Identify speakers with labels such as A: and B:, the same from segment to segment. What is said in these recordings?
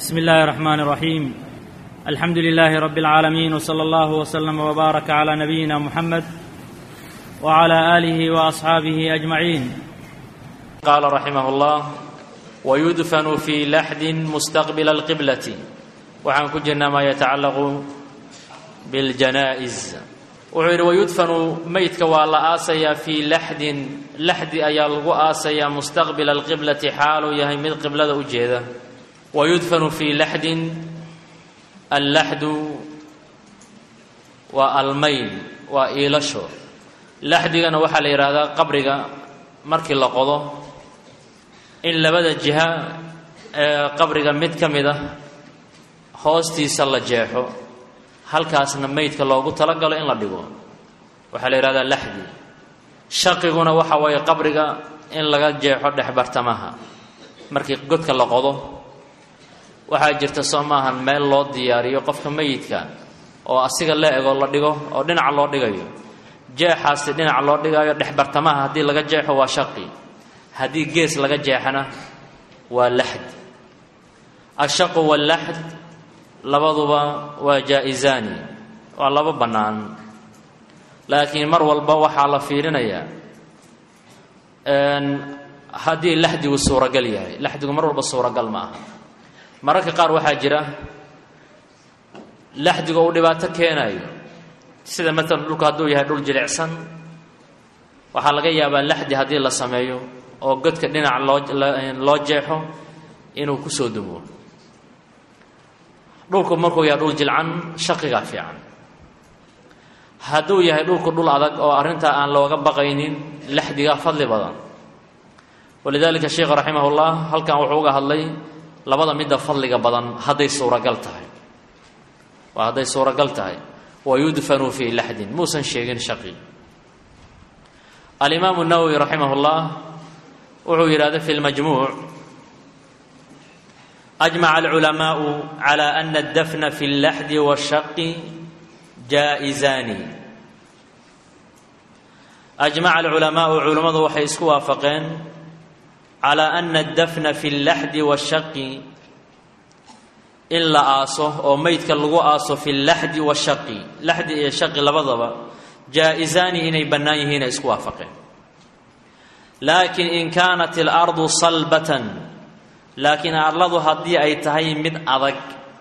A: بسم الله الرحمن الرحيم الحمد لله رب العالمين وصلى الله وسلم وبارك على نبينا محمد وعلى اله واصحابه اجمعين
B: قال رحمه الله ويدفن في لحد مستقبل القبلة waxaan ku jirnaa maa yatacallaqu biاljanaa'iz wuxuu yidhi wayudfanu meydka waa la aasayaa fii laxdin laxdi ayaa lagu aasayaa mustaqbila alqiblati xaaluu yahay mid qiblada u jeeda wayudfanu fii laxdin allaxdu waa almayl waa iilasho laxdigana waxaa la yidhaahdaa qabriga markii la qodo in labada jiha ee qabriga mid ka mid ah hoostiisa la jeexo halkaasna meydka loogu talagalo in la dhigo waxaa la yidhahdaa laxdi shaqiguna waxa weeye qabriga in laga jeexo dhexbartamaha markii godka la qodo waxaa jirta soo maahan meel loo diyaariyo qofka meyidka oo asiga la ego la dhigo oo dhinaca loo dhigayo jeexaasi dhinaca loo dhigayo dhexbartamaha haddii laga jeexo waa shaqi haddii gees laga jeexana waa laxd ashaqu wallaxd labaduba waa jaa-isaani waa laba bannaan laakiin mar walba waxaa la fiirinayaa haddii laxdigu suuragal yahay laxdigu mar walba suuragal ma aha mararka qaar waxaa jira laxdiga uu dhibaato keenayo sida maalan dhulku hadduu yahay dhul jilicsan waxaa laga yaabaa laxdi haddii la sameeyo oo godka dhinac loo loo jeexo inuu kusoo dumo dhulku markuu yahay dhul jilcan shaqigaa fiican hadduu yahay dhulku dhul adag oo arrintaa aan looga baqaynin laxdigaa fadli badan walidaalika sheikh raximah ullah halkan wuxuu uga hadlay labada midda fadliga badan hadday suuragal tahay waa hadday suuragal tahay wayudfanu fii laxdin muusan sheegin shaqi alimaamu nawowi raximah ullah wuxuu yidhahda fi lmajmuuc أجمع العلماء على أن الدفن في اللحد والشق جائزان أجمع العلماء علمadu waxay isku waafaqeen على أن الدفن في اللحد والشق in la aaso oo meydka lagu aaso في اللحد والشق laxdi iyo shaqi labadaba jaaئiزaani inay bannaan yihiin ay isku waafaqeen لكن إن كانت الأرض صلبة laakiin arladu haddii ay tahay mid adag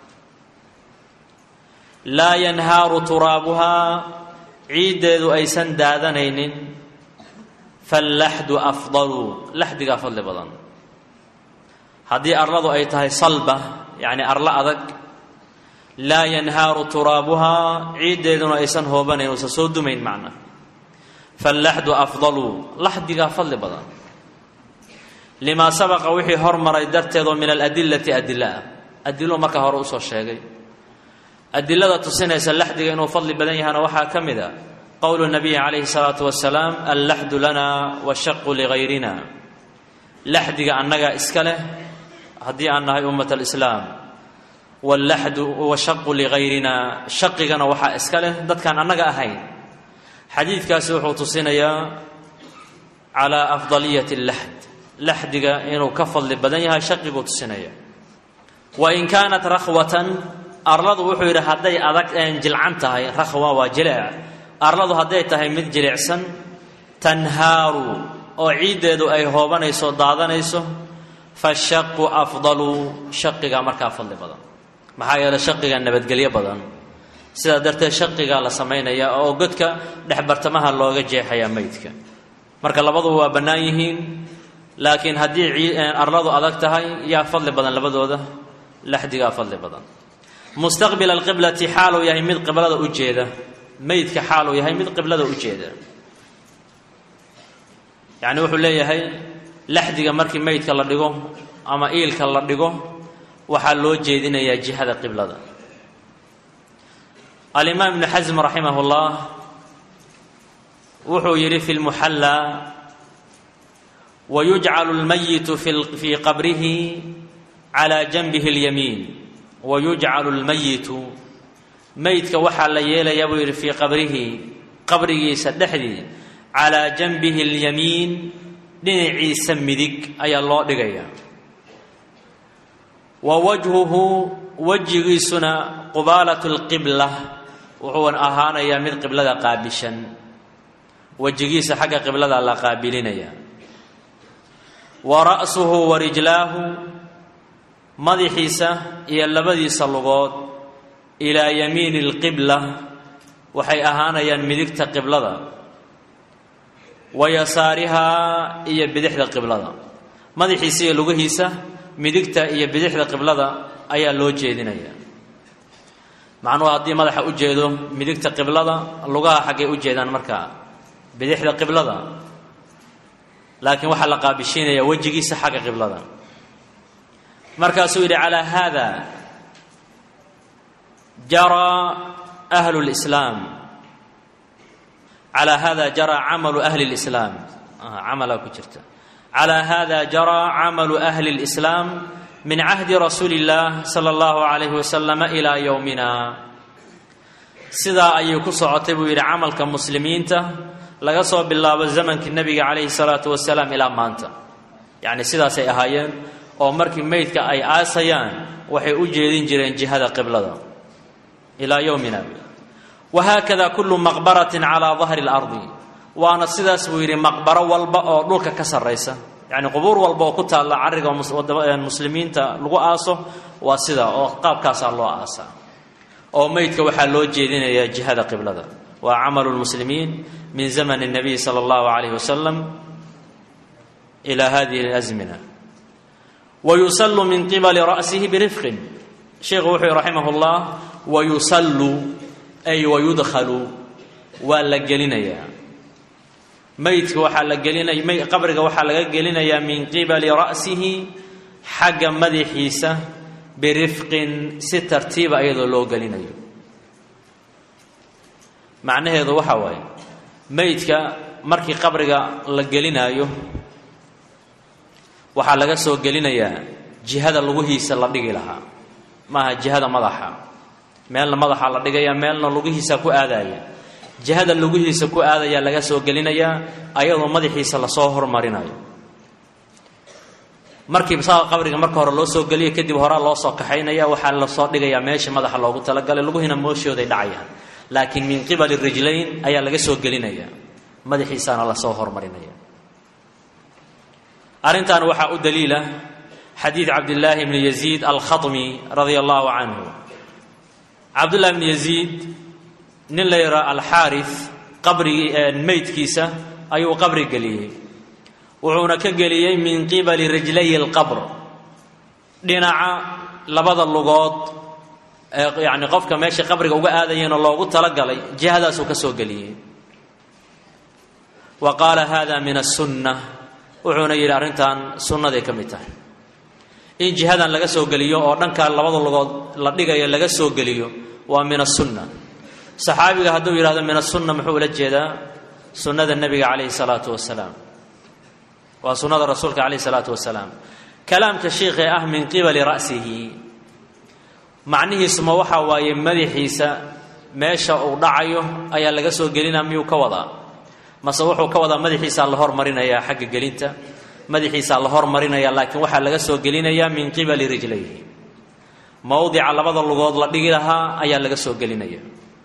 B: laa yanhaaru turaabuhaa ciiddeedu aysan daadanaynin fallaxdu afdalu laxdigaa fadli badan haddii arladu ay tahay salba yacni arlo adag laa yanhaaru turaabuhaa ciiddeeduna aysan hoobanayn uusan soo dumayn macna fallaxdu afdalu laxdigaa fadli badan limaa sabaqa wixii hormaray darteedoo min aladilati adila ah adilo marka hore usoo sheegay adilada tusinaysa laxdiga inuu fadli badan yahana waxaa ka mid a qowlu nabiyi calayhi salaatu wasalaam allaxdu lana washaqu ligayrina laxdiga annagaa iska leh haddii aan nahay ummat alislaam wallaxdu washaqu ligayrina shaqigana waxaa iska leh dadkaan annaga ahayn xadiidkaasi wuxuu tusinayaa calaa afdaliyati laxd laxdiga inuu ka fadli badan yahay shaqiguu tusinaya wa in kaanat rakhwatan arladu wuxuu yidhi hadday adag jilcan tahay rakhwa waa jileec arladu hadday tahay mid jilicsan tanhaaru oo ciiddeedu ay hoobanayso daadanayso fashaqu afdalu shaqigaa markaa fadli badan maxaa yeeley shaqiga nabadgelyo badan sidaa darteed shaqigaa la samaynaya oo godka dhexbartamaha looga jeexayaa meydka marka labaduba waa bannaan yihiin laakiin haddii arladu adag tahay yaa fadli badan labadooda laxdigaa fadli badan mustaqbila alqiblati xaaluu yahay mid qiblada u jeeda meydka xaaluu yahay mid qiblada u jeeda yacni wuxuu leeyahay laxdiga markii meydka la dhigo ama iilka la dhigo waxaa loo jeedinayaa jihada qiblada alimaam ibnu xasm raximah ullah wuxuu yidhi fi lmuxallaa wayujcalu lmayitu fii qabrihi calaa janbihi اlyamiin wayujcalu lmayitu meydka waxaa la yeelayaa buu yidhi fii qabrihi qabrigiisa dhexdii calaa janbihi اlyamiin dhinaciisa midig ayaa loo dhigayaa wa wajhuhu wejigiisuna qubaalatu lqibla wuxuu ahaanayaa mid qiblada qaabishan wejigiisa xagga qiblada la qaabilinaya wa ra'suhu wa rijlaahu madaxiisa iyo labadiisa lugood ilaa yamiini alqibla waxay ahaanayaan midigta qiblada wa yasaarihaa iyo bidixda qiblada madaxiisa iyo lugihiisa midigta iyo bidixda qiblada ayaa loo jeedinaya macnuhu haddii madaxa u jeedo midigta qiblada lugaha xaggay u jeedaan markaa bidixda qiblada laakiin waxaa la qaabishiinaya wejigiisa xagga qiblada markaasuu yidhi calaa haada jaraa ahlu lislaam calaa haada jaraa camalu ahli lislaam camalaa ku jirta calaa haada jaraa camalu ahli lislaam min cahdi rasuuli illaah sala allahu calayhi wasalama ilaa yowmina sidaa ayay ku socotay buu yidhi camalka muslimiinta laga soo bilaabo zamankii nebiga calayhi salaatu wasalaam ilaa maanta yacni sidaasay ahaayeen oo markii meydka ay aasayaan waxay u jeedin jireen jihada qiblada ilaa yowmina wahaakada kullu maqbaratin calaa dahri اlardi waana sidaas buu yidhi maqbaro walba oo dhulka ka sarraysa yacni qubuur walba oo ku taalla carriga muslimiinta lagu aaso waa sida oo qaabkaasaa loo aasaa oo meydka waxaa loo jeedinayaa jihada qiblada waa camalu lmuslimiin min zamani الnabiy salى اllahu alayh wasalam ila hadihi اlasmina wayusallu min qibali ra'sihi birifqin sheikhu wuxuu yihi raximah اllah wayusallu ay wayudkhalu waa la gelinayaa meydka waxaa la gelinaya qabriga waxaa laga gelinayaa min qibali ra'sihi xagga madaxiisa birifqin si tartiiba iyadoo loo gelinayo macnaheedu waxaa waaye meydka markii qabriga la gelinaayo waxaa laga soo gelinayaa jihada lugihiisa la dhigi lahaa maaha jihada madaxa meelna madaxa la dhigaya meelna lugihiisa ku aadaya jihada lugihiisa ku aadayaa laga soo gelinayaa ayadoo madaxiisa lasoo hormarinayo markii saa qabriga marka hore loo soo geliyo kadib horaa loo soo kaxaynaya waxaa lasoo dhigayaa meesha madaxa loogu talagalay luguhina mooshooday dhacayaan laakiin min qibali rijlayn ayaa laga soo gelinaya madaxiisaana lasoo hormarinaya arrintan waxaa u daliila xadiid cabdillaahi bni yaziid alkhatmi radia allahu canhu cabdullahi bni yaziid nin la yidhaha alxaaris qabrigii meydkiisa ayuu qabri geliyey wuxuuna ka geliyey min qibali rijlay alqabr dhinaca labada lugood ee yacni qofka meesha qabriga uga aadayeenoo loogu talagalay jihadaasuu ka soo geliyey wa qaala hada min asunna wuxuuna yidhi arrintan sunnaday ka mid tahay in jihadan laga soo geliyo oo dhankaa labada lugood la dhigayo laga soo geliyo waa min asunna saxaabiga hadduu yidhahdo min asunna muxuu ula jeedaa sunnada nebiga calayhi salaatu wasalaam waa sunnada rasuulka calayhi salaatu wasalaam kalaamka shiikhee ah min qibali ra'sihi macnihiisuma waxaa waaye madaxiisa meesha uu dhacayo ayaa laga soo gelinaa miyuu ka wadaa mase wuxuu ka wadaa madaxiisaa la hormarinayaa xagga gelinta madaxiisaa la hormarinaya laakiin waxaa laga soo gelinayaa min qibali rijlayhi mowdica labada lugood la dhigi lahaa ayaa laga soo gelinaya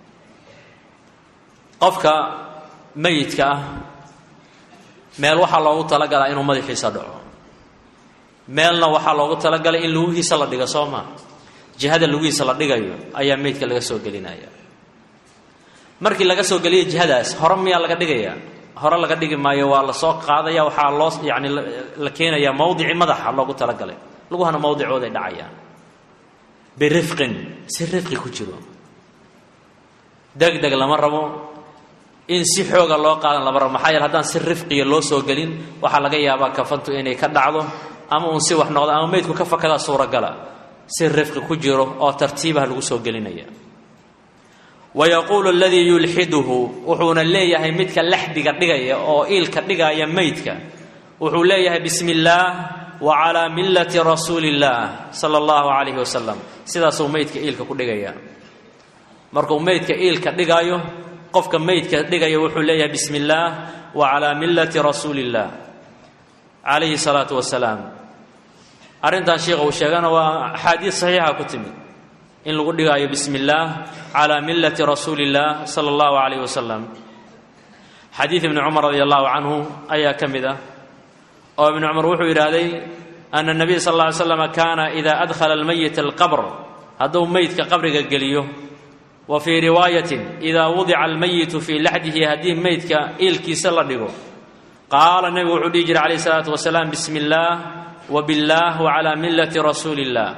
B: qofka meyidka ah meel waxaa loogu talagalaa inuu madaxiisa dhaco meelna waxaa loogu talagalay in lugihiisa la dhigo soo maa jihada lugihiisa la dhigayo ayaa meydka laga soo gelinaya markii laga soo geliyo jihadaas hore miyaa laga dhigaya hore laga dhigi maayo waa lasoo qaadaya waxaa loo yani la keenayaa mowdicii madaxa loogu talagalay luguhana mowdicooday dhacayaan birifqin si rifqi ku jiro deg deg lama rabo in si xooga loo qaadan lama rabo maxaa yeele haddaan si rifqiya loo soo gelin waxaa laga yaabaa kafantu inay ka dhacdo ama uun si wax noqdo ama meydku ka fakadaa suuragala si rifqi ku jiro oo tartiibaha lagu soo gelinaya wayaquulu aladii yulxiduhu wuxuuna leeyahay midka laxdiga dhigaya oo iilka dhigaya meydka wuxuu leeyahay bismi illaah wa calaa millati rasuuli illaah sala allahu calayhi wasalam sidaasuu meydka iilka ku dhigaya markuu meydka iilka dhigaayo qofka meydka dhigaya wuxuu leeyahay bismi illaah wa calaa millati rasuuli illaah calayhi salaatu wasalaam arrintan sheikha uu sheegana waa axaadiid saxiixa ku timid in lagu dhigaayo bismi illaah calaa millati rasuuli illaah sala allahu calayh wasalam xadiid ibni cumar radi allahu canhu ayaa ka mid ah oo ibni cumar wuxuu yidhaahday ana nabiy sal alla ly slam kaana idaa adkhala almayita alqabr hadduu meydka qabriga geliyo wa fii riwaayatin idaa wudica almayitu fii laxdihi haddii meydka iilkiisa la dhigo qaala nebigu wuxuu dhihi jiray calayh isalaatu wasalaam bismi illaah wa billaah wa calaa millati rasuuli illah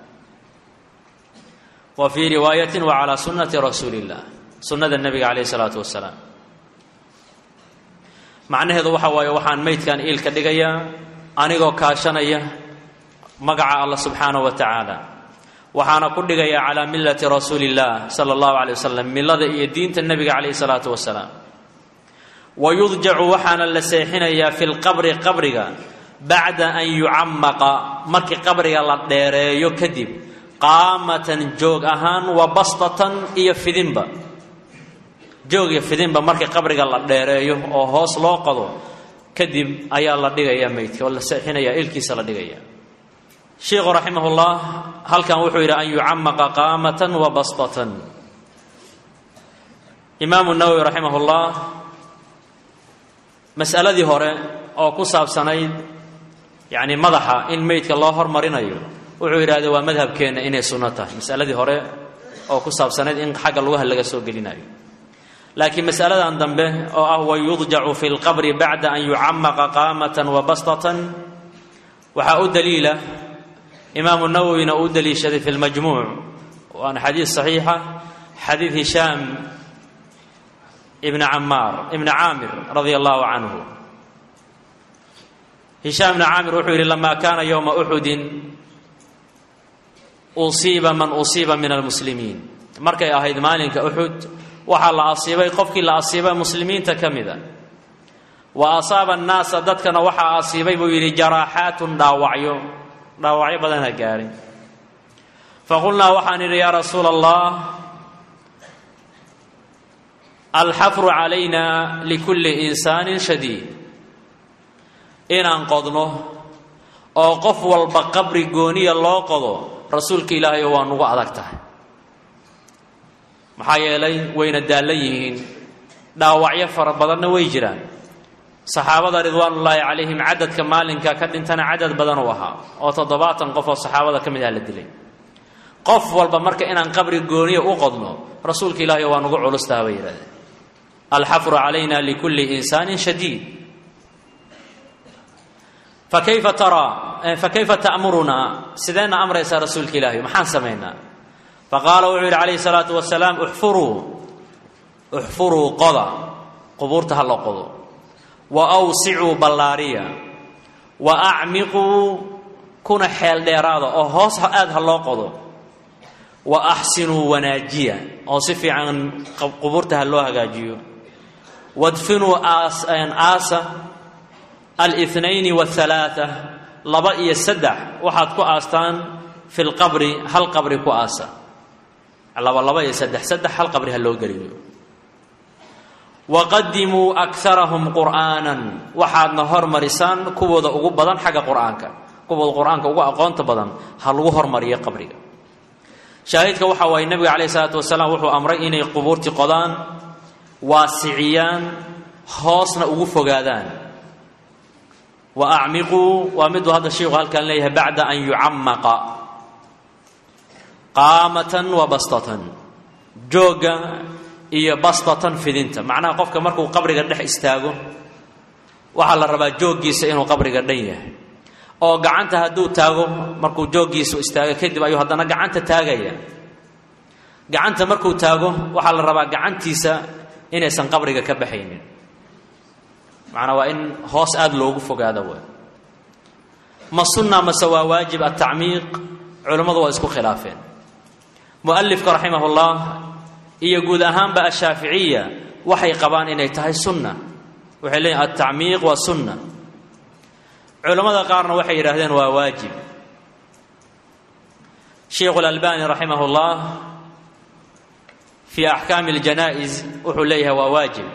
B: wa fii riwaayatin wa calaa sunnati rasuuli illah sunnada nebiga calayh isalaatu wasalaam macnaheedu waxa waaye waxaan meydkan iilka dhigayaa anigoo kaashanaya magaca allah subxaanahu wa tacaala waxaana ku dhigayaa calaa millati rasuuli illah sala allahu calay wasalam millada iyo diinta nebiga calayhi salaatu wasalaam wa yudjacu waxaana la seexinayaa fi lqabri qabriga bacda an yucamaqa markii qabriga la dheereeyo kadib qaamatan joog ahaan wa bastatan iyo fidinba joog iyo fidinba markii qabriga la dheereeyo oo hoos loo qodo kadib ayaa la dhigaya meydka oo la seexinaya ilkiisa la dhigaya sheikhu raximahullah halkan wuxuu yidhi an yucamaqa qaamatan wa bastatan imaamu nawowi raximahullah mas'aladii hore oo ku saabsanayd yacni madaxa in meydka loo hormarinayo wuxuu yidhahdee waa madhabkeenna inay sunno tahay masaladii hore oo ku saabsanayd in xagga lugaha laga soo gelinayo laakiin masaladan dambe oo ah wayudjacu fi lqabri bacda an yucamaqa qaamatan wa bastatan waxaa u daliila imaamu nawowina uu daliishaday fi lmajmuuc waana xadiid saxiixa xadiid hishaam ibn camaar ibni caamir radia allahu canhu hishaam ibni caamir wuxuu yidhi lama kaana yowma uxudin usiiba man usiiba min almuslimiin markay ahayd maalinka uxud waxaa la asiibay qofkii la asiibay muslimiinta ka mida wa asaaba annaasa dadkana waxaa asiibay buu yidhi jaraaxaatun dhaawacyo dhaawacyo badana gaarin faqulnaa waxaan idhi yaa rasuula allah alxafru calayna likulli insaanin shadiid inaan qodno oo qof walba qabri gooniya loo qodo rasuulka ilaahayo waa nugu adag tahay maxaa yeelay wayna daallan yihiin dhaawacyo fara badanna way jiraan saxaabada ridwaanullaahi calayhim cadadka maalinka ka dhintana cadad badan uu ahaa oo toddobaatan qof oo saxaabada ka mid ah la dilay qof walba marka inaan qabri gooniya u qodno rasuulka ilaahayo waa nugu culustaha bay yidhahdeen alxafru calayna likulli insaanin shadiid fakayfa taraa fakayfa ta'murunaa sideenna amraysaa rasuulka ilaahay maxaan samaynaa faqaala wuxuu yidhi calayhi salaatu wasalaam uxfuruu uxfuruu qoda qubuurta ha la qodo wa awsicuu ballaariya wa acmiquu kuna xeel dheeraada oo hoos aad ha loo qodo wa axsinuu wanaajiya oo si fiican qubuurta ha loo hagaajiyo wadfinuu aasa alnayni wahalaaa laba iyo saddex waxaad ku aastaan fi lqabri hal qabri ku aasa laba laba iyo saddex saddex hal qabri ha loo geliyo waqadimuu akarahum qur'aanan waxaadna hormarisaan kuwooda ugu badan xagga qur'aanka kuwooda qur-aanka ugu aqoonta badan ha lagu hormariyo qabriga shaahidka waxa waaye nebiga calayhi salaatu wasalaam wuxuu amray inay qubuurtii qodaan waasiciyaan hoosna ugu fogaadaan wa acmiquu waa miduu hadda sheikhu halkan leeyahay bacda an yucamaqa qaamatan wa bastatan joogga iyo bastatan fidinta macnaha qofka markuu qabriga dhex istaago waxaa la rabaa jooggiisa inuu qabriga dhan yahay oo gacanta hadduu taago markuu jooggiisu istaago kadib ayuu haddana gacanta taagaya gacanta markuu taago waxaa la rabaa gacantiisa inaysan qabriga ka baxaynin macnaa waa in hoos aada loogu fogaado w ma sunna mase waa waajib atacmiiq culammadu waa isku khilaafeen mualifka raximahullah iyo guud ahaanba ashaaficiya waxay qabaan inay tahay sunna waxay leeyihin altacmiiq waa sunna culammada qaarna waxay yidhaahdeen waa waajib sheikhu اlalbani raximah اllah fii axkaami اljanaa'iz wuxuu leeyahay waa waajib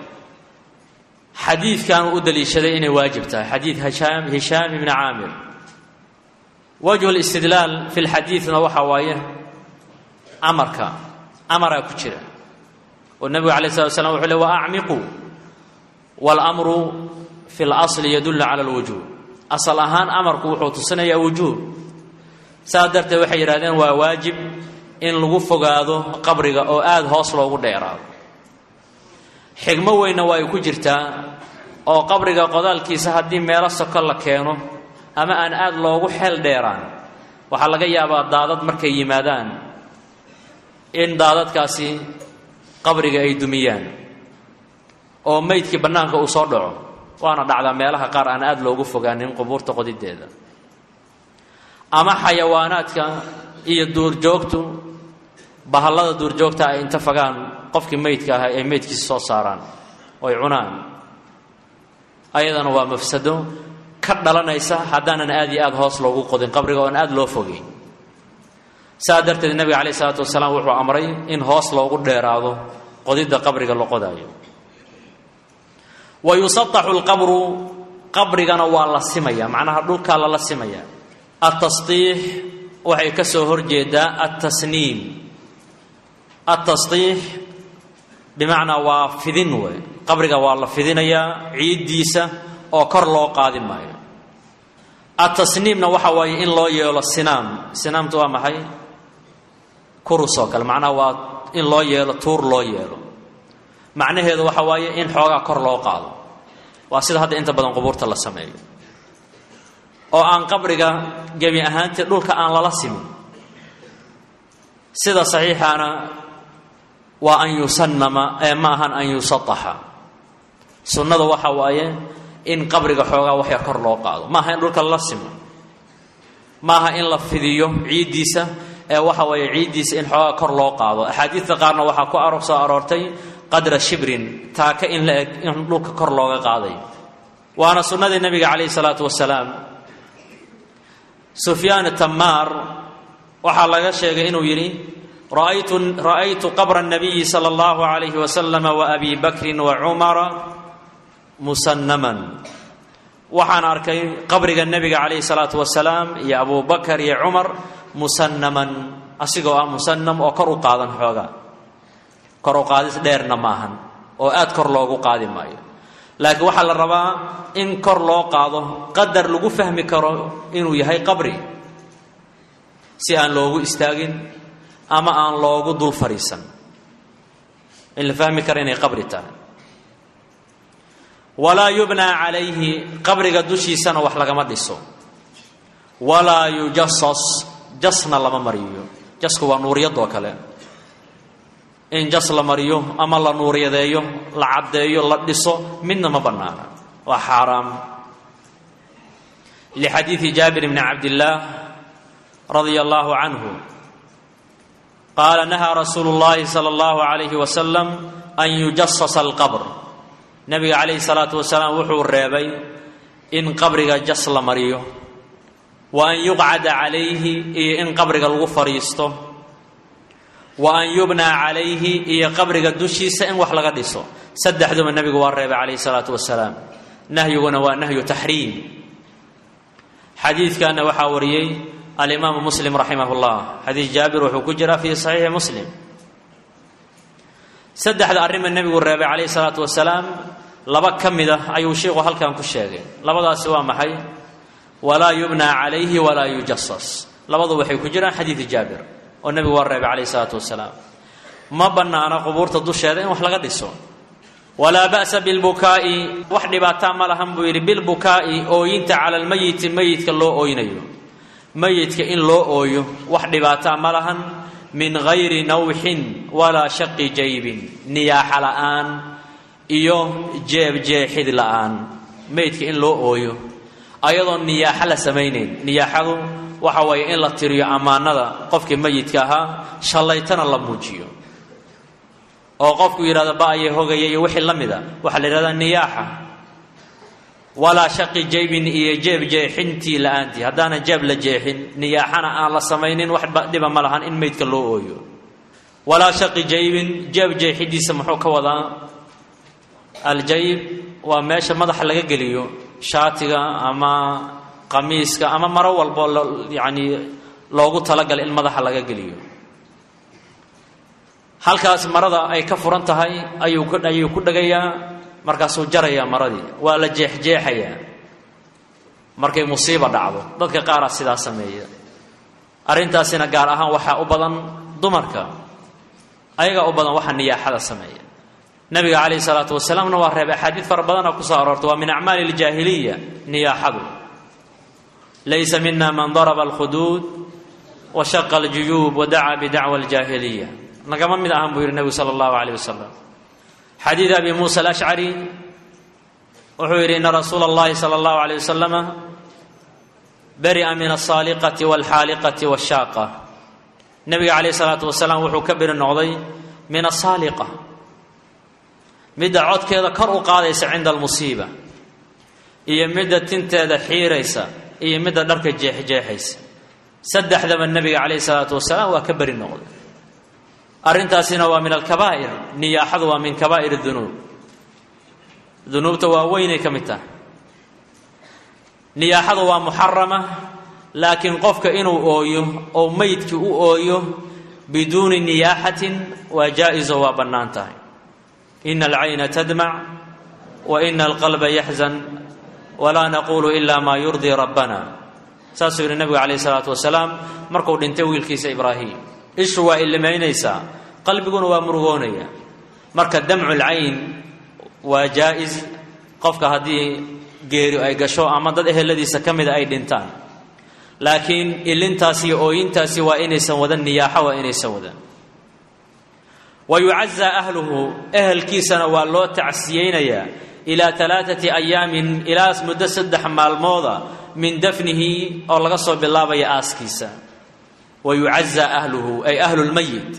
B: xadiidkan uu u daliishaday inay waajib tahay xadiid hishaam hishaam ibni caamir wajhu listidlaal fi lxadiidna waxa waaye amarka amaraa ku jira oo nebigu alay slat slam wuxuu le wa acmiquu wاlmru fi اlasli yadullu cala اlwujuub asal ahaan amarku wuxuu tusinayaa wujuub saas darteed waxay yidhahdeen waa waajib in lagu fogaado qabriga oo aada hoos loogu dheeraado xigmo weynna waa ay ku jirtaa oo qabriga qodaalkiisa haddii meelo soko la keeno ama aan aada loogu xeel dheeraan waxaa laga yaabaa daadad markay yimaadaan in daadadkaasi qabriga ay dumiyaan oo meydkii bannaanka uu soo dhaco waana dhacdaa meelaha qaar aan aada loogu fogaanin qubuurta qodideeda ama xayawaanaadka iyo duurjoogtu bahallada duurjoogta ay inta fagaan qofkii meydka ahaa ay meydkiisa soo saaraan oy cunaan ayadana waa mafsado ka dhalanaysa haddaanan aada iyo aada hoos loogu qodin qabriga oon aada loo fogeyn saa darteed nebiga calayh isalaatu wasalaam wuxuu amray in hoos loogu dheeraado qodidda qabriga la qodaayo wa yusataxu lqabru qabrigana waa la simaya macnaha dhulkaa lala simaya altasdiix waxay ka soo horjeedaa altasniim altasdiix bimacnaa waa fidin wey qabriga waa la fidinayaa ciiddiisa oo kor loo qaadi maayo altasniimna waxa waaye in loo yeelo sinaam sinaamtu waa maxay kurus oo kale macnaha waa in loo yeelo tuur loo yeelo macnaheedu waxa waaye in xoogaa kor loo qaado waa sida hadda inta badan qubuurta la sameeyo oo aan qabriga gebi ahaantii dhulka aan lala simin sida saxiixaana waa an yusanama ee ma ahan an yusataxa sunnada waxa waaye in qabriga xoogaa wax yar kor loo qaado ma aha in dhulka lala simo ma aha in la fidiyo ciiddiisa ee waxa weeye ciiddiisa in xoogaa kor loo qaado axaadiidta qaarna waxaa ku aro soo aroortay qadra shibrin taaka in la eg in dhulka kor looga qaaday waana sunnadii nebiga calayhi salaatu wasalaam sufyaan tamaar waxaa laga sheegay inuu yidhi ra'aytu ra'aytu qabra الnabiyi salى اllahu عalayhi wasalam waabi bakrin wacumara musannaman waxaan arkay qabriga nebiga calayhi salaatu wasalaam iyo abu bakar iyo cumar musannaman asigoo ah musanam oo kor u qaadan xooga kor u qaadis dheerna maahan oo aad kor loogu qaadi maayo laakiin waxaa la rabaa in kor loo qaado qadar lagu fahmi karo inuu yahay qabri si aan loogu istaagin ama aan loogu dul fadhiisan in la fahmi karo inay qabri tahay walaa yubnaa calayhi qabriga dushiisana wax lagama dhiso walaa yujasas jasna lama mariyo jasku waa nuuriyadoo kale in jas la mariyo ama la nuuriyadeeyo la caddeeyo la dhiso midna ma bannaana waa xaaraam lixadiidi jaabir bni cabdillaah radia allahu canhu qaala nahaa rasuulu llahi sala allahu alayhi wasalam an yujasasa alqabr nabiga calayhi salaatu wasalaam wuxuu reebay in qabriga jas la mariyo wa an yuqcada calayhi iyo in qabriga lagu fadhiisto wa an yubnaa calayhi iyo qabriga dushiisa in wax laga dhiso saddexduba nebigu waa reebay calayhi salaatu wasalaam nahyiguna waa nahyu taxriim xadiidkanna waxaa wariyey alimaamu muslim raximah llah xadiis jaabir wuxuu ku jiraa fii saxiixi muslim saddexda arrima nebigu reebay calayhi salaatu wasalaam laba ka mid ah ayuu sheikhu halkan ku sheegay labadaasi waa maxay walaa yubnaa calayhi walaa yujasas labadu waxay ku jiraan xadiidi jaabir oo nebigu waa reebay calayhi salaatu wasalaam ma bannaana qubuurta dusheeda in wax laga dhiso walaa ba'sa bilbukaa'i wax dhibaataa ma lahan buu yidhi bilbukaa'i ooyinta cala almeyiti meyidka loo ooynayo meyidka in loo ooyo wax dhibaataa ma lahan min gayri nawxin walaa shaqi jaybin niyaaxa la'aan iyo jeeb jeexid la'aan meydka in loo ooyo ayadoo niyaaxo la samaynayn niyaaxadu waxa weeye in la tiriyo ammaanada qofkii meyidka ahaa shallaytana la muujiyo oo qofku yidhahdo ba'aya hogaya iyo wixii la mida waxaa la yidhahdaa niyaaxa walaa shaqi jaybin iyo jeeb jeexintii la-aantii haddaanan jeeb la jeexin niyaaxana aan la samaynin wax dhiba ma lahan in meydka loo ooyo walaa shaqi jaybin jeeb jeexidiisa muxuu ka wadaa aljayb waa meesha madaxa laga geliyo shaatiga ama qamiiska ama maro walbo yacni loogu talagalay in madaxa laga geliyo halkaas marada ay ka furan tahay ayuu ayuu ku dhegayaa markaasuu jarayaa maradii waa la jeexjeexayaa markay musiiba dhacdo dadka qaaraa sidaa sameeya arrintaasina gaar ahaan waxaa u badan dumarka ayagaa u badan waxa niyaaxada sameeya nabiga calayhi salaatu wasalaamna waa reeb axaadiid fara badana kusoo aroortay waa min acmaali ljaahiliya niyaaxadu laysa mina man daraba alkhuduud wa shaqa aljuyuub wa dacaa bidacwa aljaahiliya nagama mid ahan buu yidhi nebigu sala allahu calayh wasalam xadiid abi muusa alashcari wuxuu yidhi ina rasuula allahi sala allahu calayh wasalama beri'a min alsaaliqati walxaaliqati washaaqa nebiga calayhi salaatu wasalaam wuxuu ka beri noqday min asaaliqa midda codkeeda kor u qaadaysa cinda almusiiba iyo midda tinteeda xiiraysa iyo midda dharka jeexjeexaysa saddexdaba nebiga calayhi salaatu wasalaam waa ka beri noqday arrintaasina waa min alkabaa'ir niyaaxadu waa min kabaa'ir dunuub dunuubta waa weynay ka mid tahay niyaaxadu waa muxarama laakiin qofka inuu ooyo oo meydkii u ooyo biduuni niyaaxatin waa jaa-iso waa bannaan tahay ina alcayna tadmac wa ina alqalba yaxzan walaa naquulu ila maa yurdii rabbana saasuu yidhi nebigu calayhi salaatu wasalaam markuu dhintay wiilkiisa ibraahim ishu waa illimaynaysaa qalbiguna waa murugoonaya marka damcu lcayn waa jaa-is qofka haddii geeri ay gasho ama dad eheladiisa ka mida ay dhintaan laakiin ilintaasi iyo ooyintaasi waa inaysan wadan niyaaxo waa inaysan wadan wa yucazaa ahluhu ehelkiisana waa loo tacsiyeynayaa ilaa alaaati ayaamin ilaa muddo saddex maalmooda min dafnihi oo laga soo bilaabaya aaskiisa wa yucazaa ahluhu ay ahlu lmayit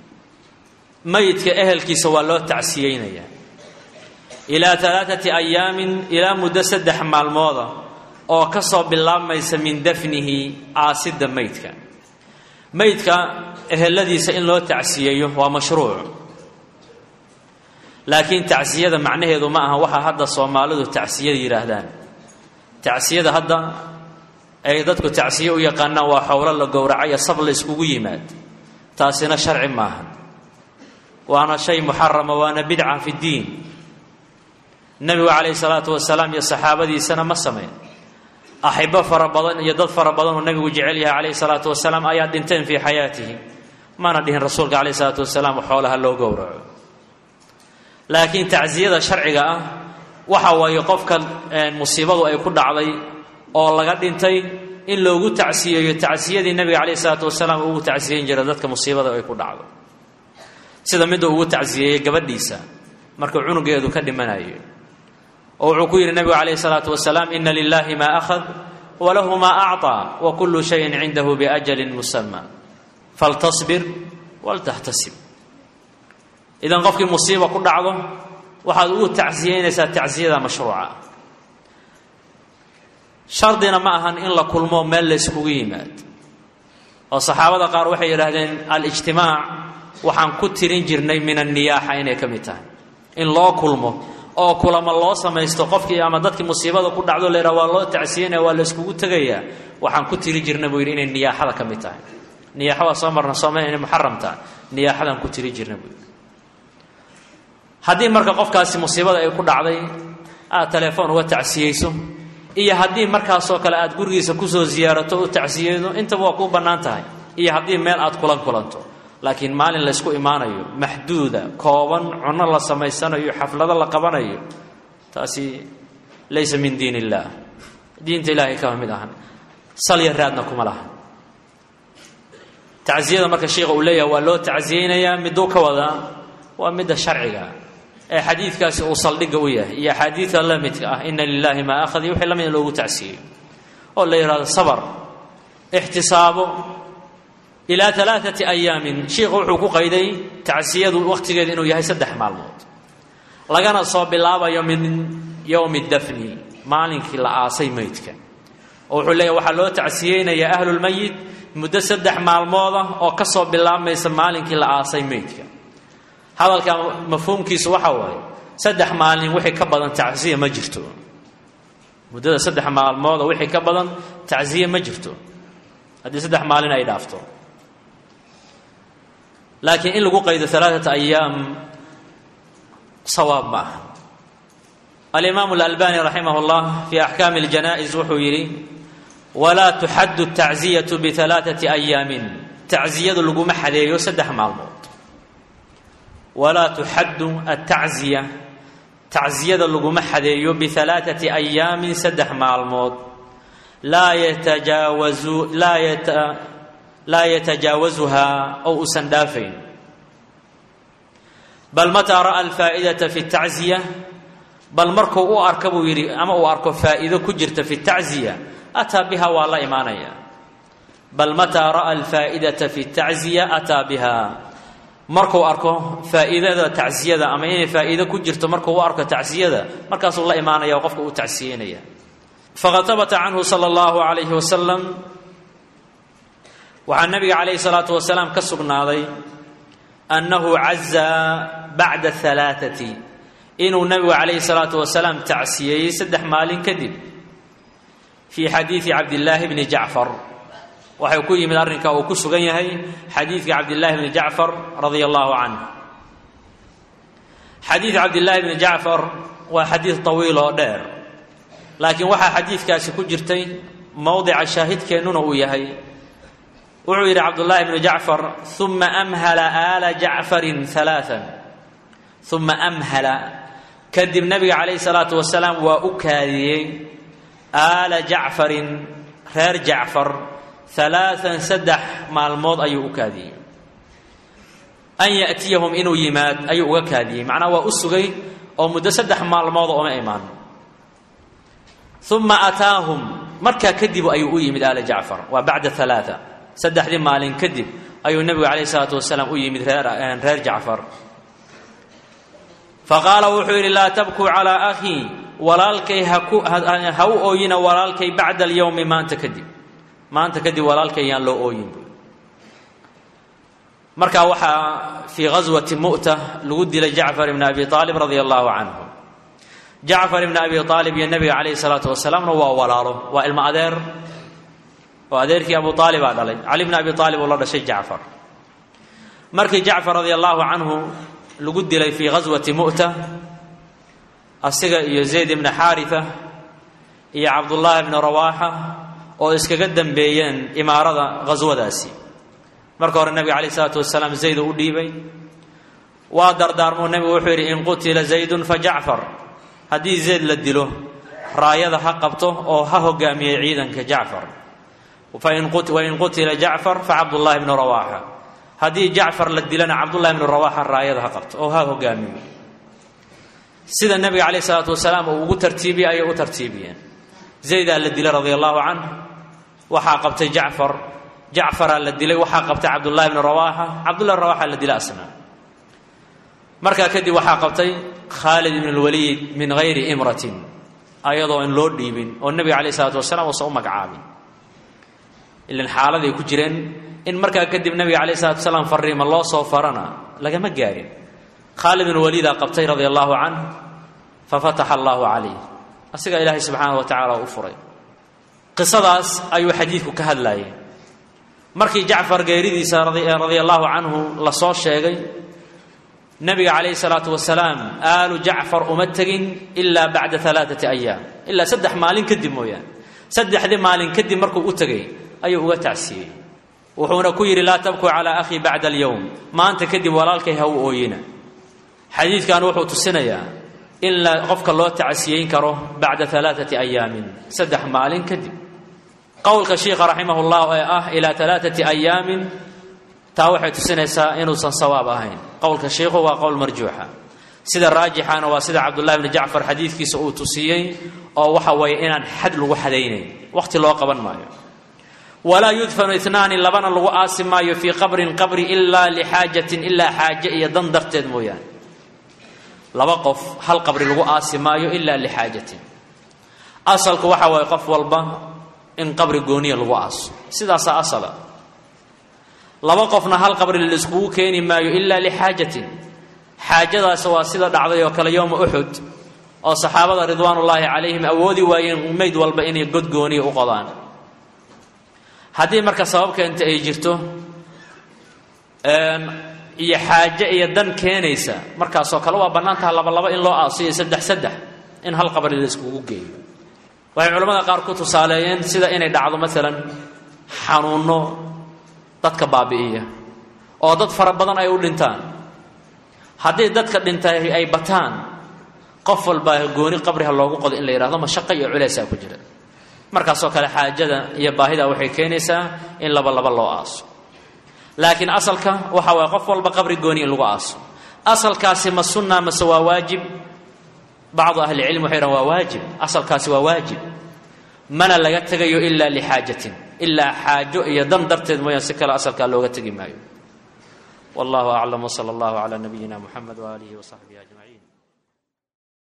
B: mayidka ehelkiisa waa loo tacsiyeynayaa ilaa alaaati ayaamin ilaa muddo saddex maalmooda oo ka soo bilaabmaysa min dafnihi aasidda meydka meydka eheladiisa in loo tacsiyeeyo waa mashruuc laakiin tacsiyada macnaheedu ma aha waxaa hadda soomaalidu tacsiyada yidhaahdaan tacsiyada hadda ay dadku tacsiye u yaqaanaan waa xowlo la gowracayo sab la iskugu yimaad taasina sharci maaha waana shay muxarama waana bidca fi ddiin nebigu calayhi salaatu wasalaam iyo saxaabadiisana ma sameyn axibbo fara badan iyo dad fara badan oo nebigu jecel yahay calayhi salaatu wasalaam ayaa dhinteen fii xayaatihi mana dhihin rasuulka calayhi salaatu wasalaam xoolaha loo gowraco laakiin tacsiyada sharciga ah waxa waaye qofka musiibadu ay ku dhacday oo laga dhintay in loogu tacsiyeeyo tacsiyadii nebiga calayhi salaatu wasalaam ugu tacsiyeyn jira dadka musiibada ay ku dhacdo sida midda ugu tacsiyeeyey gabadhiisa markuu cunugeedu ka dhimanayo oo wuxuu ku yidhi nebigu calayhi salaatu wasalaam ina lilahi maa akhad walahu maa acطaa wa kullu shayin cindahu biajalin musama faltasbir waltaxtasib idan qofkii musiiba ku dhacdo waxaad ugu tacsiyeynaysaa tacsiyada mashruuca shardina ma ahan in la kulmo meel la yskugu yimaad oo saxaabada qaar waxay yidhaahdeen alijtimaac waxaan ku tirin jirnay min anniyaaxa inay ka mid tahay in loo kulmo oo kulamo loo samaysto qofkii ama dadkii musiibada ku dhacdo la yidhaha waa loo tacsiyenaya waa la yskugu tegayaa waxaan ku tiri jirna buu yidhi inay niyaaxada ka mid tahay niyaaxa waa soo marna sooma inay muxaram tahay niyaaxadaan ku tiri jirna buu yidhi haddii marka qofkaasi musiibada ay ku dhacday aad telefoon uga tacsiyeyso iyo haddii markaasoo kale aad gurigiisa kusoo ziyaarato u tacsiyeydo intaba waa kuu bannaan tahay iyo haddii meel aad kulan kulanto laakiin maalin laysku imaanayo maxduuda kooban cunno la samaysanayo xaflado la qabanayo taasi laysa min diin illaah diinta ilaahay kama mid ahan salya raadna kuma laha tacsiyada marka sheikha uu leeyahay waa loo tacsiyeynayaa miduu ka wadaa waa midda sharciga ee xadiidkaasi uu saldhigga u yahay iyo axaadiida la midka ah ina lilaahi maa akhad iyo wixii lamid in loogu tacsiyeyo oo la yidhahdo sabar ixtisaabo ilaa alaaati ayaamin sheikhu wuxuu ku qayday tacsiyadu wakhtigeedu inuu yahay saddex maalmood lagana soo bilaabayo min yowmi dafni maalinkii la aasay meydka oo wuxuu leeyahy waxaa loo tacsiyeynayaa ahlulmayit muddo saddex maalmood ah oo ka soo bilaabmaysa maalinkii la aasay meydka hadalka mafhuumkiisu waxa waaye saddex maalin wixii ka badan tacsiya ma jirto muddada saddex maalmood oo wixii ka badan tacsiye ma jirto haddii saddex maalin ay dhaafto laakiin in lagu qaydo alaaata ayaam sawaab ma aha alimaamu alalbani raximah اllah fi axkaami اljana'is wuxuu yidhi walaa tuxaddu tacziyatu bialaaثati ayaamin tacziyadu laguma xadeeyo saddex maalmood walaa tuxaddu atacziya tacziyada laguma xadeeyo bialaaثati ayaamin saddex maalmood laa yatajaawazu laa yata laa yatajaawasuhaa oo uusan dhaafayn bal mataa ra'a alfaa'idata fi tacziya bal markuu u arka buu yidhi ama uu arko faa'iido ku jirta fi tacziya ataa biha waa la imaanaya bal mataa ra'a alfaa'idata fi tacziya ataa biha markuu arko faa'iidada tacsiyada ama inay faa'iido ku jirto markuu u arko tacsiyada markaasuu la imaanaya oo qofka uu tacsiyeynaya faqad habata canhu sala allahu calayhi wasalam waxaa nabiga calayhi salaatu wasalaam ka sugnaaday annahu cazaa bacda halaaati inuu nabigu calayhi salaatu wasalaam tacsiyeeyey saddex maalin kadib fii xadiidi cabdillaahi bni jacfar waxay ku yimid arrinka uu ku sugan yahay xadiidka cabdillaahi bni jacfar radia allahu canh xadiid cabdillaahi bni jacfar waa xadiid tawiil oo dheer laakiin waxaa xadiidkaasi ku jirtay mowdica shaahidkeennuna uu yahay wuxuu yidhi cabdullaahi bnu jacfar uma amhala aala jacfarin alaaan uma amhala kadib nabiga calayhi salaatu wasalaam waa u kaadiyey aala jacfarin reer jacfar alaaan saddex maalmood ayuu u kaadiyey an ya'tiyahum inuu yimaad ayuu uga kaadiyey macnaa waa u sugay oo muddo saddex maalmooda uma imaan uma ataahum markaa kadib ayuu u yimid aala jacfar waa bacda alaaa saddexdii maalin kadib ayuu nebigu calayhi salaatu wasalaam u yimid reer reer jacfar faqaala wuxuu yidhi laa tabkuu calaa akhii walaalkay haku ha u ooyina walaalkay bacda alyowmi maanta kadib maanta kadib walaalkay yaan loo ooyin markaa waxaa fii ghaswati mu'ta lagu dilay jacfar ibni abi aalib radia allahu canhu jacfar ibni abi aalib iyo nebiga calayhi salaatu wasalaamna waa walaalo waa ilmo adeer oo adeerkii abu aalibaa dhalay cali bni abi aalib uu la dhashay jacfar markii jacfar radia allahu canhu lagu dilay fii ghaswati mu'ta asiga iyo zayd ibni xaarita iyo cabdullaahi bni rawaaxa oo iskaga dambeeyeen imaarada ghaswadaasi marka hore nebiga calayh isalaatu wasalaam zayd u dhiibay waa dardaarmuu nebigu wuxuu yidhi in qutila zaydun fa jacfar haddii zayd la dilo raayada ha qabto oo ha hogaamiyey ciidanka jacfar wain qutila jacfar fa cabdullaahi bnu rawaaxa haddii jacfar la dilana cabdullahi bnu rawaaxa raayada ha qabto oo ha hogaamiyo sida nebiga calayh isalaatu wasalaam uu ugu tartiibiyey ayay u tartiibiyeen zaydaa la dilay radia allahu canh waxaa qabtay jacfar jacfaraa la dilay waxaa qabtay cabdullahi bnu rawaaxa cabdullahi bn rawaxa la dilay asna markaa kadib waxaa qabtay khaalid ibn lwaliid min hayri imratin ayadoo in loo dhiibin oo nebiga calayh isalaatu wasalaam uusan u magacaabin ilan xaaladay ku jireen in markaa kadib nebiga calayh salatu wasalaam fariima loo soo farana lagama gaarin khaalid ibn waliidaa qabtay radia allahu canh fafataxa allahu calayh asigaa ilaahay subxaana wa tacala u furay qisadaas ayuu xadiidku ka hadlayay markii jacfar geeridiisa radia allahu canhu la soo sheegay nebiga calayhi salaatu wasalaam aalu jacfar uma tegin ilaa bacda alaaati ayaam ilaa saddex maalin kadib mooyaane saddexdii maalin kadib markuu u tegay ayuu uga tacsiyey wuxuuna ku yidhi laa tabkuu calaa akhii bacda alyowm maanta kadib walaalkay ha u ooyina xadiidkan wuxuu tusinayaa in la qofka loo tacsiyeyn karo bacda alaaati ayaamin saddex maalin kadib qowlka shiikha raximah llah ee ah ilaa alaaati ayaamin taa waxay tusinaysaa inuusan sawaab ahayn qowlka shiikhu waa qowl marjuuxa sida raajixana waa sida cabdullahi bni jacfar xadiidkiisa uu tusiyey oo waxa weeye inaan xad lagu xadaynayn waqhti loo qaban maayo walaa yudfanu inaani labana lagu aasi maayo fii qabrin qabri ilaa lixaajatin ilaa xaaje iyo dan darteed mooyaane laba qof hal qabri lagu aasi maayo ilaa lixaajatin asalku waxa waaye qof walba in qabri gooniya lagu aaso sidaasaa asala laba qofna hal qabri laiskugu keeni maayo ilaa lixaajatin xaajadaas waa sida dhacday oo kale yowma uxud oo saxaabada ridwaanullaahi calayhim awoodi waayeen meyd walba inay godgooniya u qodaan haddii marka sabab keenta ay jirto iyo xaaje iyo dan keenaysa markaasoo kale waa bannaan taha labalaba in loo aasiyo saddex saddex in hal qabri la iskugu geeyo waxay culamada qaar ku tusaaleeyeen sida inay dhacdo maalan xanuunno dadka baabi'iya oo dad fara badan ay u dhintaan haddii dadka dhintay ay bataan qof walbaa gooni qabriha loogu qodo in la yidhahdo mashaqo iyo culaysaa ku jira markaasoo kale xaajada iyo baahida waxay keenaysaa in laba laba loo aaso laakiin asalka waxa waye qof walba qabri gooni in lagu aaso asalkaasi ma sunna mase waa waajib bacdu ahlicilm waxay dhahan waa waajib asalkaasi waa waajib mana laga tegayo ilaa lixaajatin ilaa xaajo iyo dan darteed mooyaan si kale asalkaa looga tegi maayo wallahu aclam wsala allahu calaa nabiyina muxamed waaalihi wasaxbihi ajmaciin